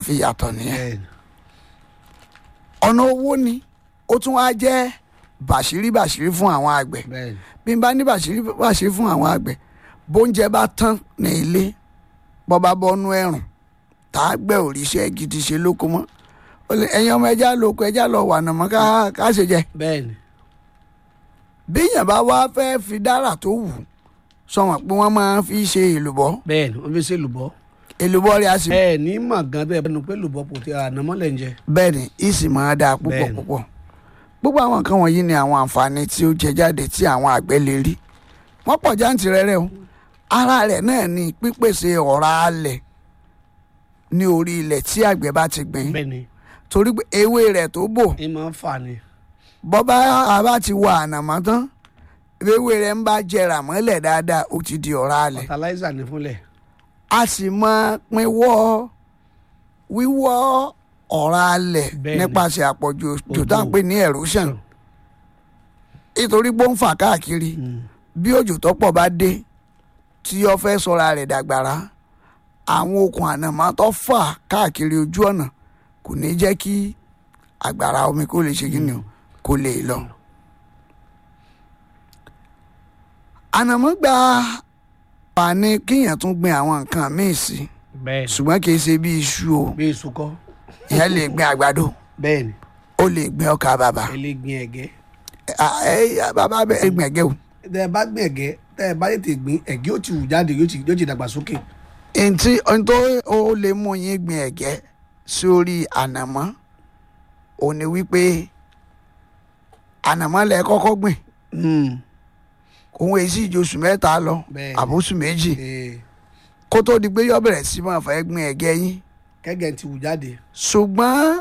fi yàtọ̀ nìyẹn bẹ́ẹ̀ni ọ̀nà owó ni ó tún wá jẹ́ bàṣírí bàṣírí fún àwọn àgbẹ̀ bẹ́ẹ̀ni bí n bá ní bàṣírí bàṣírí fún àwọn àgbẹ̀ bóúnjẹ bá tán ní ilé bọ́ bá bọ́nú ẹ̀rùn tá a gbẹ́ òrìṣẹ́ gidi ṣe lóko mọ́ Ó lè, ẹ̀yin ọmọ ẹja lóko ẹja lọ wà nàmọ́ ká ká ṣe jẹ bẹ́ẹ̀ni bí èèyàn bá wá fẹ́ fi dára tó wù sọ̀wọ́n pé wọ́n máa fi ṣe èlùbọ́ bẹ́ẹ̀ni wọ́n fi ṣe lùbọ́ èlùbọ́ rẹ̀ á sì ẹ ní mà gan bẹ́ẹ̀ bẹ́ẹ̀ ni pé lùbọ́ kò tí ànámọ́lẹ̀ ń jẹ bẹ́ẹ̀ ni ìsì máa dáa púpọ̀ Bẹ́ẹ̀ni. púpọ̀ gbogbo àwọn nǹkan wọ̀nyí ni àwọn àǹfààní tí ó jẹ jáde tí àwọn àgbẹ̀ lè rí wọ́n pọ̀ jáǹtìrẹrẹ o ara rẹ̀ náà ni pípèsè ọ̀rá alẹ̀ ní orí ilẹ̀ tí àgbẹ̀ bá ti gbìn bẹ́ẹ̀ni torí pé ewé rẹ̀ tó bò ẹ máa ń fà ni bọ́bá àbá ti wà ànàmọ́ tán ewé rẹ̀ ń bá jẹrà mọ́lẹ̀ dáadáa ó ti di ọ̀rá alẹ̀ fertilizer ní fúnlẹ̀ a sì máa pinwọ́ wíwọ́ ọ̀rá alẹ̀ Bẹ́ẹ̀ni. nípasẹ̀ àpọ̀jù òjò tá à ń Òjò. pè ní erosion nítorí pé ó ń fà káàkiri Mm. bí òjò tó pọ̀ bá dé tí ó fẹ́ sọra rẹ̀ dàgbàrá àwọn okùn ànàmọ́ tó fà káàkiri ojú ọ̀nà kò ní jẹ́ kí àgbàrá omi kó lè ṣe kí ni o kó lè lọ. ànàmọ́ gba pàní kíyàn tún gbin àwọn nǹkan míì sí bẹ́ẹ̀ni ṣùgbọ́n kì í ṣe bí iṣu o bí èso kọ́ ìyẹn lè gbin àgbàdo bẹ́ẹ̀ni ó lè gbin ọkà bàbà ẹ lè gbin ẹ̀gẹ́ Ah, eh, bàbá bẹ́ẹ̀ gbin ẹ̀gẹ́ o. tẹ́ ẹ bá gbin ẹ̀gẹ́ tẹ́ ẹ bá tètè gbin ẹ̀gẹ́ ó ti wù jáde yóò ti yóò ti dàgbà sókè ntí ntó ó lè mú yín gbin ẹ̀gẹ́ sórí ànàmọ́ ò ní wípé ànàmọ́ lẹ kọ́kọ́ gbìn òun èsì ìjọsù mẹ́ta lọ Bẹ́ẹ̀ni. àbóṣù méjì Ee, kó tó di pé yọ bẹ̀rẹ̀ sí máa fẹ́ gbin ẹ̀gẹ́ yín kẹ́gẹ́ ti wù jáde ṣùgbọ́n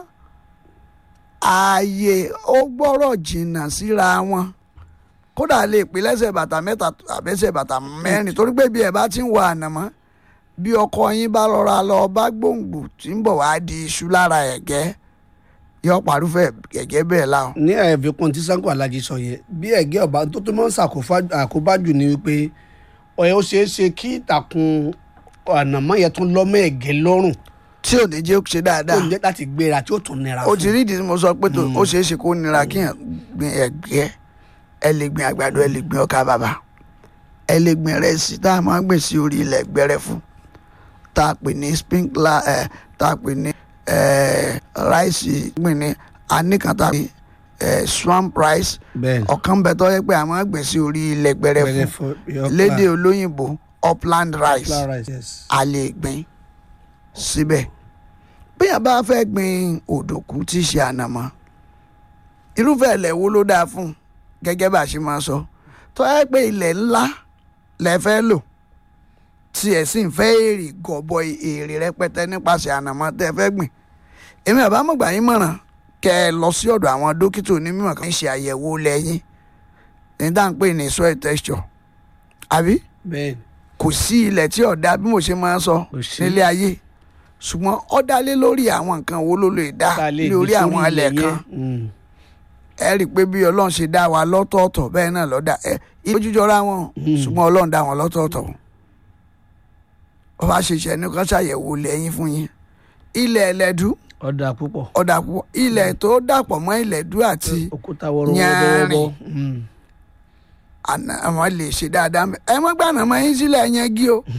ààyè ó gbọ́rọ̀ jìnnà síra wọn kódà lè pín lẹ́sẹ̀ bàtà mẹ́ta àbẹ́sẹ̀ bàtà mẹ́rin torí pé bí ẹ bá ti ń wọ ànàmọ́ bí ọkọ yín bá rọra lọ bá gbòǹgbò tí ń bọ̀ wá di iṣu lára ẹ̀gẹ́ yọ pàrúfẹ́ ẹ̀gẹ́ bẹ́ẹ̀ láwọn. ní àfikún tí sanko alhaji sọ yẹn bí ẹ̀gẹ́ ọba tó tó máa ń ṣàkóbájù ni wípé ọ̀yẹ́ ó ṣeé ṣe kí ìtàkùn ànàmọ́ yẹn tún lọ́mọ ẹ̀gẹ́ lọ́rùn tí ò ní jẹ́ ó ṣe tó dáadáa ń jẹ́ láti gbéra tí ó tún nira ó fún ti rí ìdí tí mo sọ pé tó ó ṣeé ṣe kó nira kíyàn gbin ẹ̀gẹ́ ẹ lè gbin àgbàdo ẹ lè gbin ọkà bàbà ẹ lè gbin ìrẹsì tá a máa ń gbìn sí orí ilẹ̀ gbẹrẹfu tá a pè ní sprinkler ẹ tá a pè ní ẹ ráìsì gbìn ní anìkan tá a pè ẹ swamp rice bẹ́ẹ̀ ọ̀kan bẹ tó yẹ pé a máa ń gbìn sí orí ilẹ̀ gbẹrẹfu lédè olóyìnbó upland rice a lè gbìn síbẹ̀ bí a bá fẹ́ gbin òdòkú tí í ṣe ànàmọ́ irúfẹ́ ilẹ̀ wo ló dáa fún gẹ́gẹ́ bá a ṣe máa sọ tó yẹ pé ilẹ̀ ńlá lẹ fẹ́ lò tí ẹ̀ sì ń fẹ́ èrè gọ̀bọ̀ èrè rẹpẹtẹ nípasẹ̀ ànàmọ́ tẹ́ ẹ fẹ́ gbìn èmi àbámọ̀gbà yín mọ̀ràn kẹ́ ẹ lọ sí ọ̀dọ̀ àwọn dókítà onímọ̀ kan ṣe àyẹ̀wò lẹ́yìn ní dáhùn pé ní soil texture àbí bẹ́ẹ̀ kò sí ilẹ̀ tí ọ̀dà bí mo ṣe máa ń sọ Kò sí. nílé ayé ṣùgbọ́n ó dá lé lórí àwọn nǹkan wo ló lè dá lórí àwọn ilẹ̀ kan ẹ rí i pé bí ọlọ́run ṣe dá wa lọ́tọ̀ọ̀tọ̀ bẹ́ẹ̀ náà ló dá ẹ ìbójújọra wọn ṣùgbọ́n ọlọ́run dá wọn lọ́tọ̀ọ̀tọ̀ ó bá ṣe ṣe ẹni kan ṣàyẹ̀wò lẹ́yìn fún yín ilẹ̀ ẹlẹ́dú ọ̀dà púpọ̀ ọ̀dà púpọ̀ ilẹ̀ tó dàpọ̀ mọ́ ilẹ̀dú àti òkúta Yanrìn. wọ́rọ́wọ́rọ́ àná àwọn lè ṣe dáadáa mẹ́ ẹ mọ́ gbàná mọ́ yín sílẹ̀ yẹn gí o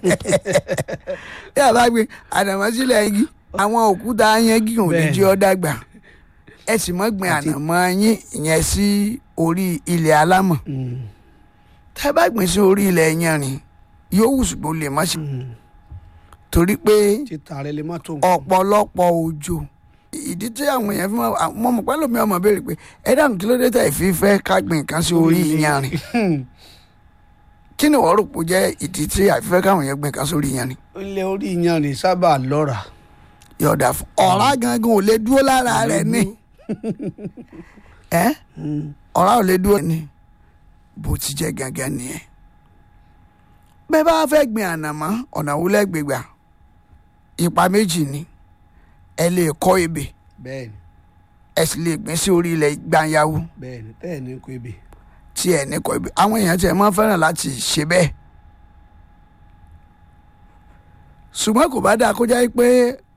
bí a bá gbé ànàmọ́ sílẹ̀ yẹn gí àwọn òkúta yẹn gí òun lè Bẹ́ẹ̀ni. jẹ́ ọ́ dàgbà ẹ sì mọ́ gbin ànàmọ́ yín ìyẹn sí orí ilẹ̀ alámọ̀ tẹ́ bá gbìn sí orí ilẹ̀ yanrìn yóò wù ṣùgbọ́n lè má ṣe torí pé títà rẹ lè má tó nǹkan. ọ̀pọ̀lọpọ̀ òjò ìdí tí àwọn èèyàn fi máa mọ̀ mọ̀ pẹ́ lómi ọmọ béèrè pé ẹ dáhùn kí ló dé tẹ̀ fi fẹ́ ká gbìn nǹkan sí orí yanrìn kí ni wọ́n rò pé ó jẹ́ ìdí tí àfihàn káwọn èèyàn gbìn nǹkan sórí yanrìn ilé orí yanrìn sábà lọ́ra yọ̀ọ̀dà fún ọ̀rá gangan ò lè dúró lára rẹ̀ ní ẹ́ ọ̀rá ò lè dúró ní bó ti jẹ́ gangan nìyẹn bẹ́ẹ̀ bá fẹ́ gbìn ànàmọ́ ọ̀nà wo lẹ́gbẹ̀gbà ipa méjì ni ẹ lè kọ́ ebè bẹ́ẹ̀ni ẹ sì lè gbìn sí orí ilẹ̀ gbanyawo bẹ́ẹ̀ni bẹ́ẹ̀ ni kò ebè tí ẹ ní kọ́ ebè àwọn èèyàn tí ẹ máa ń fẹ́ràn láti ṣe bẹ́ẹ̀ ṣùgbọ́n kò bá dáa kó jẹ́ pé